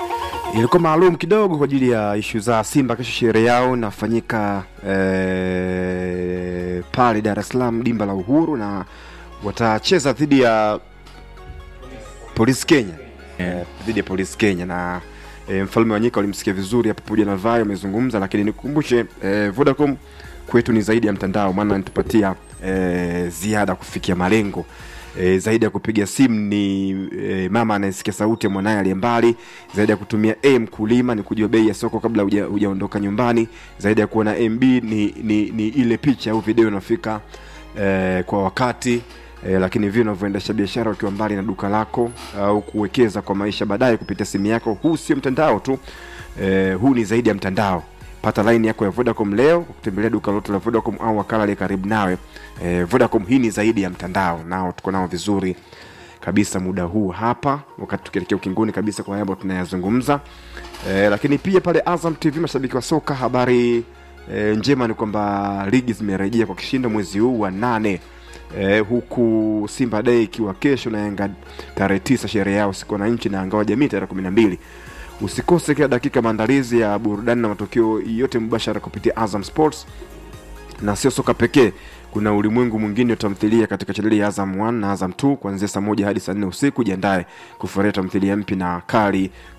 ilikuwa maalum kidogo kwa ajili ya ishu za Simba. Kesho sherehe yao inafanyika eh, pale Dar es Salaam, dimba la Uhuru, na watacheza dhidi ya Polisi Kenya eh, dhidi ya Polisi Kenya na eh, mfalme wa nyika ulimsikia vizuri hapo pamoja na Vayo amezungumza, lakini nikukumbushe eh, Vodacom kwetu ni zaidi ya mtandao, maana nitupatia eh, ziada kufikia malengo e, zaidi ya kupiga simu ni e, mama anayesikia sauti ya mwanaye aliye mbali, zaidi ya kutumia M kulima ni kujua bei ya soko kabla huja- hujaondoka nyumbani, zaidi ya kuona MB ni, ni, ni ile picha au video inafika e, kwa wakati e, lakini vile unavyoendesha biashara ukiwa mbali na duka lako au kuwekeza kwa maisha baadaye kupitia simu yako. Huu sio mtandao tu e, huu ni zaidi ya mtandao. Pata line yako ya Vodacom leo kwa kutembelea duka lote la Vodacom au wakala aliye karibu nawe. E, Vodacom hii ni zaidi ya mtandao, nao tuko nao vizuri kabisa muda huu hapa, wakati tukielekea ukingoni kabisa kwa haya ambayo tunayazungumza. E, lakini pia pale Azam TV, mashabiki wa soka, habari e, njema ni kwamba ligi zimerejea kwa kishindo mwezi huu wa nane. E, huku Simba Day ikiwa kesho na Yanga tarehe tisa, sherehe yao siku ya wananchi na Ngao Jamii tarehe kumi na mbili. Usikose kila dakika maandalizi ya burudani na matokeo yote mubashara kupitia Azam Sports na sio soka pekee kuna ulimwengu mwingine wa tamthilia katika chaneli ya Azam 1 na Azam 2 kuanzia saa moja hadi saa nne usiku. Jiandae kufurahia tamthilia mpya na kali